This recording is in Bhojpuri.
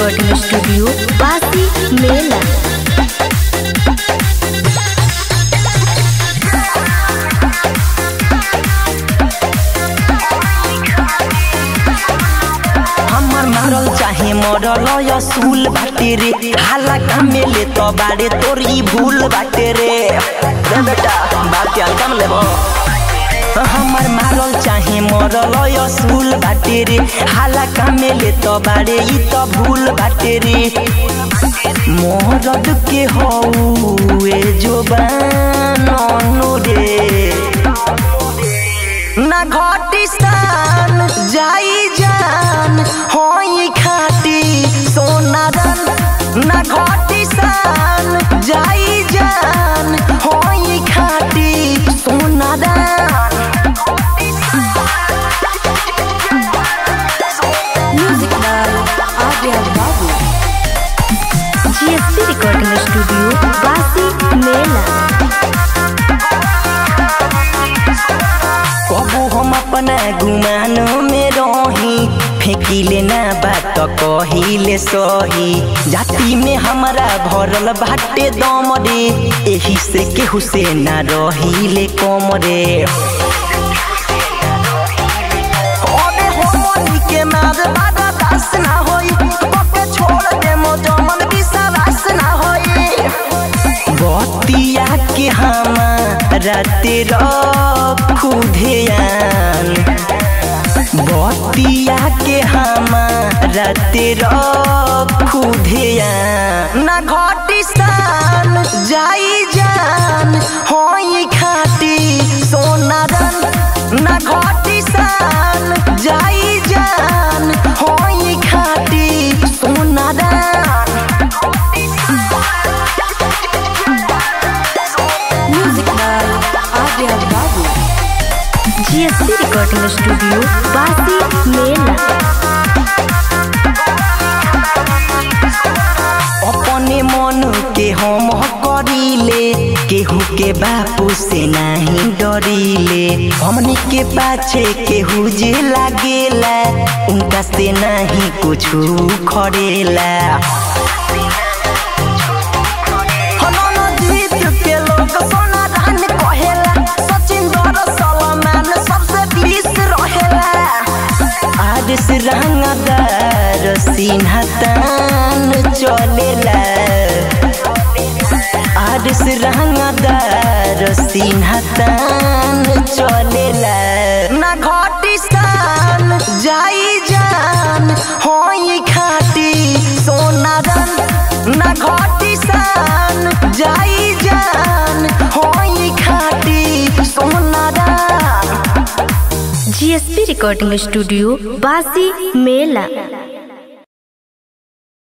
रिकॉर्डिंग स्टूडियो बासी मेला हमर मारल चाहे मरल असूल बाटे रे हाला कामे ले तो बाड़े तोर ई भूल बाटे रे रे बेटा बात के अलगम लेबो हमर मारल चाहे मरल असूल बाटे रे हाला कामे ले तो बाड़े ई तो भूल बाटे रे मरद के हौए जोबान रे ना घटी स्थान जाई जान होई खाटी सोना रन ना घटी स्थान जाई जान होई खाटी सोना रन music by Arya Babu GSP recording studio बासी मेला कबू हम अपना गुमान में रही फेंकिले ना बात कहिले सही जाति में हमारा भरल बाटे दम रे एही से केहू से ना रहिले कम रे अबे हमनी के मार बारा दास ना होई बके छोड़ दे मो जमन विश्वास ना होई बतिया के हमारा तेरा खुदेयान बतिया के हमारा तेरा खुदेयान ना घटी स्थान जाई जान होई खाटी सोना रन ना घटी स्थान जाई जान होई खाटी सोना रन music by Arya Babu GSP recording studio बासी मेला अपने मन के हम करीले केहू के बापू से नहीं डरीले हमने के पाछे केहू जे लागेला उनका से नहीं कुछ खड़ेला हनन जीत के लोग सोना धान कहेला सचिन दर सलमान सबसे बीस रहेला आरिस रंगदार सिन्हा तान चलेला आरिस रंगदार सिन्हा तान चलेला ना घटी स्थान जाई जान होई खाटी सोना रन ना घटी स्थान जाई जान होई खाटी सोना रन जीएसपी रिकॉर्डिंग स्टूडियो बासी मेला